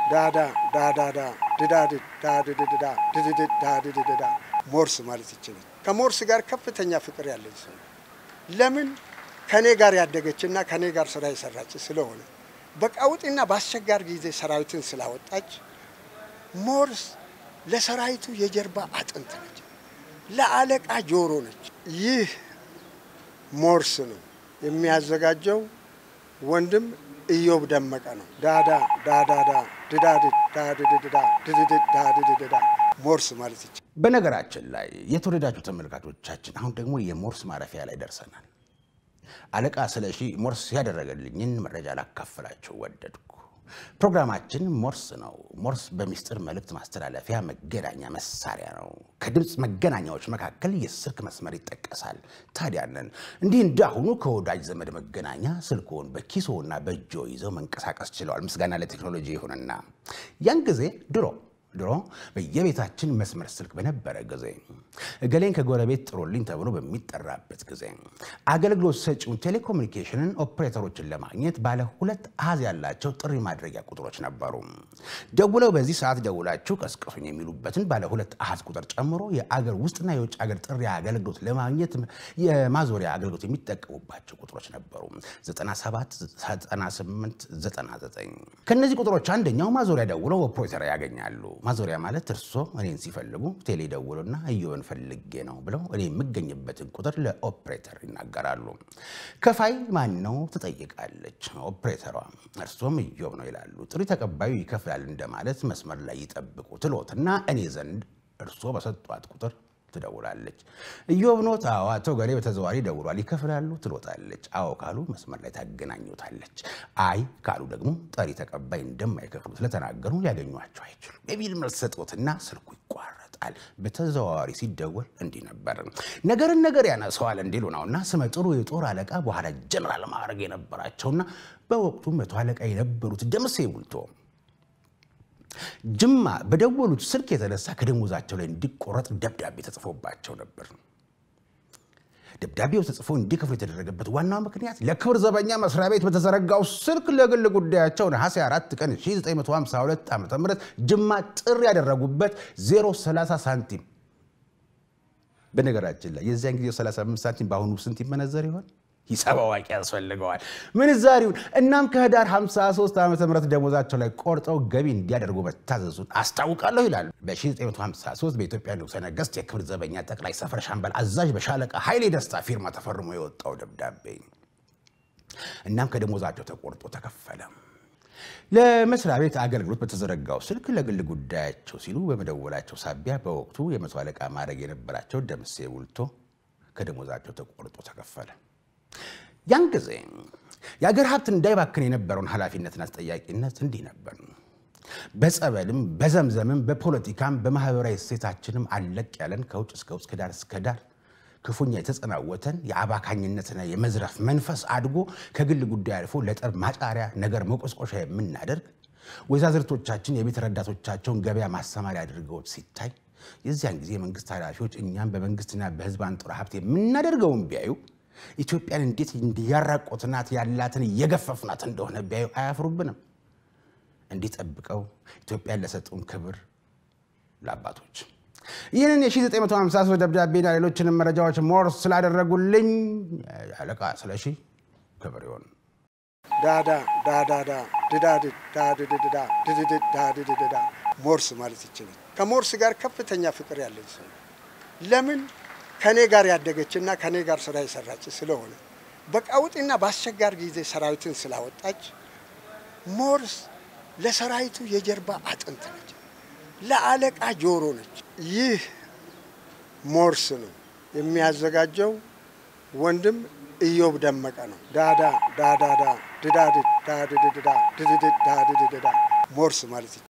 ዳዳ ዳዳዳ ድዳድድ ዳድድዳ ድድድድ ዳድድዳ ሞርስ ማለት ይችላል። ከሞርስ ጋር ከፍተኛ ፍቅር ያለኝ ሰው ለምን ከኔ ጋር ያደገችና ከኔ ጋር ስራ የሰራች ስለሆነ በቀውጢና በአስቸጋሪ ጊዜ ሰራዊትን ስላወጣች ሞርስ ለሰራዊቱ የጀርባ አጥንት ነች፣ ለአለቃ ጆሮ ነች። ይህ ሞርስ ነው የሚያዘጋጀው ወንድም ኢዮብ ደመቀ ነው። ዳዳ ዳዳዳ ድዳድድ ዳድድዳ ድድድድ ዳድድዳ ሞርስ ማለት ይቻላል። በነገራችን ላይ የተወደዳችሁ ተመልካቾቻችን አሁን ደግሞ የሞርስ ማረፊያ ላይ ደርሰናል። አለቃ ስለሺ ሞርስ ያደረገልኝን መረጃ ላካፍላችሁ ወደድኩ። ፕሮግራማችን ሞርስ ነው። ሞርስ በሚስጥር መልእክት ማስተላለፊያ መገናኛ መሳሪያ ነው። ከድምፅ መገናኛዎች መካከል የስልክ መስመር ይጠቀሳል። ታዲያንን እንዲህ እንዳሁኑ ከወዳጅ ዘመድ መገናኛ ስልክዎን በኪሶና በእጆ ይዘው መንቀሳቀስ ችለዋል። ምስጋና ለቴክኖሎጂ ይሁንና ያን ጊዜ ድሮ ድሮ በየቤታችን መስመር ስልክ በነበረ ጊዜ እገሌን ከጎረቤት ጥሩልኝ ተብሎ በሚጠራበት ጊዜ አገልግሎት ሰጪውን ቴሌኮሙኒኬሽንን ኦፕሬተሮችን ለማግኘት ባለ ሁለት አሃዝ ያላቸው ጥሪ ማድረጊያ ቁጥሮች ነበሩ። ደውለው በዚህ ሰዓት ደውላችሁ ቀስቅሱኝ የሚሉበትን ባለ ሁለት አሃዝ ቁጥር ጨምሮ የአገር ውስጥና የውጭ አገር ጥሪ አገልግሎት ለማግኘት የማዞሪያ አገልግሎት የሚጠቀሙባቸው ቁጥሮች ነበሩ። 97፣ 98፣ 99 ከእነዚህ ቁጥሮች አንደኛው ማዞሪያ ደውለው ኦፕሬተር ያገኛሉ። ማዞሪያ ማለት እርሶ እኔን ሲፈልጉ ቴሌ ደውሉና እዮብን ፈልጌ ነው ብለው እኔ የምገኝበትን ቁጥር ለኦፕሬተር ይናገራሉ። ከፋይ ማን ነው ትጠይቃለች ኦፕሬተሯ። እርሶም እዮብ ነው ይላሉ። ጥሪ ተቀባዩ ይከፍላል እንደማለት መስመር ላይ ይጠብቁ ትሎትና እኔ ዘንድ እርሶ በሰጧት ቁጥር ትደውላለች። እዮብ ኖት? አዎ። አቶ ገሌ በተዘዋሪ ደውሏል፣ ይከፍላሉ ትሎታለች። አዎ ካሉ መስመር ላይ ታገናኙታለች። አይ ካሉ ደግሞ ጠሪ ተቀባይ እንደማይከፍሉ ስለተናገሩ ሊያገኟቸው አይችሉም የሚል መልስ ሰጦትና ስልኩ ይቋረጣል። በተዘዋዋሪ ሲደወል እንዲህ ነበር። ነገርን ነገር ያነሰዋል እንዲሉ ነውና ስመ ጥሩ የጦር አለቃ በኋላ ጀነራል ማዕረግ የነበራቸውና በወቅቱ መቶ አለቃ የነበሩት ደምሴ ቡልቶ ጅማ በደወሉት ስልክ የተነሳ ከደሞዛቸው ላይ እንዲቆረጥ ደብዳቤ ተጽፎባቸው ነበር። ደብዳቤው ተጽፎ እንዲከፍሉ የተደረገበት ዋናው ምክንያት ለክብር ዘበኛ መስሪያ ቤት በተዘረጋው ስልክ ለግል ጉዳያቸው ነሐሴ 4 ቀን 1952 ዓ ም ጅማ ጥሪ ያደረጉበት 030 ሳንቲም። በነገራችን ላይ የዚያን ጊዜ 35 ሳንቲም በአሁኑ ስንት ይመነዘር ይሆን? ሂሳብ አዋቂ ያስፈልገዋል ምንዛሪውን። እናም ከህዳር 53 ዓ ም ደሞዛቸው ላይ ቆርጠው ገቢ እንዲያደርጉ መታዘዙን አስታውቃለሁ ይላሉ። በ1953 በኢትዮጵያ ንጉሠ ነገሥት የክብር ዘበኛ ጠቅላይ ሰፈር ሻምበል አዛዥ በሻለቃ ኃይሌ ደስታ ፊርማ ተፈርሞ የወጣው ደብዳቤ። እናም ከደሞዛቸው ተቆርጦ ተከፈለ። ለመስሪያ ቤት አገልግሎት በተዘረጋው ስልክ ለግል ጉዳያቸው ሲሉ በመደወላቸው ሳቢያ በወቅቱ የመቶ አለቃ ማዕረግ የነበራቸው ደምሴ ቡልቶ ከደሞዛቸው ተቆርጦ ተከፈለ። ያን ጊዜ የአገር ሀብት እንዳይባክን የነበረውን ኃላፊነትና ተጠያቂነት እንዲህ ነበር። በጸበልም በዘምዘምም በፖለቲካም በማህበራዊ እሴታችንም አለቅ ያለን ከውጭ እስከ ውጭ ከዳር እስከ ዳር ክፉኛ የተጸናወተን የአባካኝነትና የመዝረፍ መንፈስ አድጎ ከግል ጉዳይ አልፎ ለጠብ ማጫሪያ ነገር መቆስቆሻ የምናደርግ ወይዛዝርቶቻችን የቤት ረዳቶቻቸውን ገበያ ማሰማሪያ አድርገውት ሲታይ የዚያን ጊዜ የመንግስት ኃላፊዎች እኛም በመንግስትና በህዝብ አንጡራ ሀብት የምናደርገውን ቢያዩ ኢትዮጵያን እንዴት እንዲያራቆትናት ያላትን እየገፈፍናት እንደሆነ ቢያዩ አያፍሩብንም። እንዲህ ጠብቀው ኢትዮጵያን ለሰጡን ክብር ለአባቶች ይህንን የ1953 ደብዳቤና ሌሎችንም መረጃዎች ሞርስ ስላደረጉልኝ አለቃ ስለሺ ክብር ይሆን። ዳዳ ዳዳዳ ድዳድድ ዳድድዳ ድድድድ ዳድድዳ ሞርስ ማለት ይችላል። ከሞርስ ጋር ከፍተኛ ፍቅር ያለኝ ሰው ለምን ከኔ ጋር ያደገችና ከኔ ጋር ስራ የሰራች ስለሆነ በቀውጢና በአስቸጋሪ ጊዜ ሰራዊትን ስላወጣች ሞርስ ለሰራዊቱ የጀርባ አጥንት ነች፣ ለአለቃ ጆሮ ነች። ይህ ሞርስ ነው የሚያዘጋጀው ወንድም ኢዮብ ደመቀ ነው። ዳዳ ዳዳዳ ድዳድድ ዳድድዳ ድድድድ ዳድድዳ ሞርስ ማለት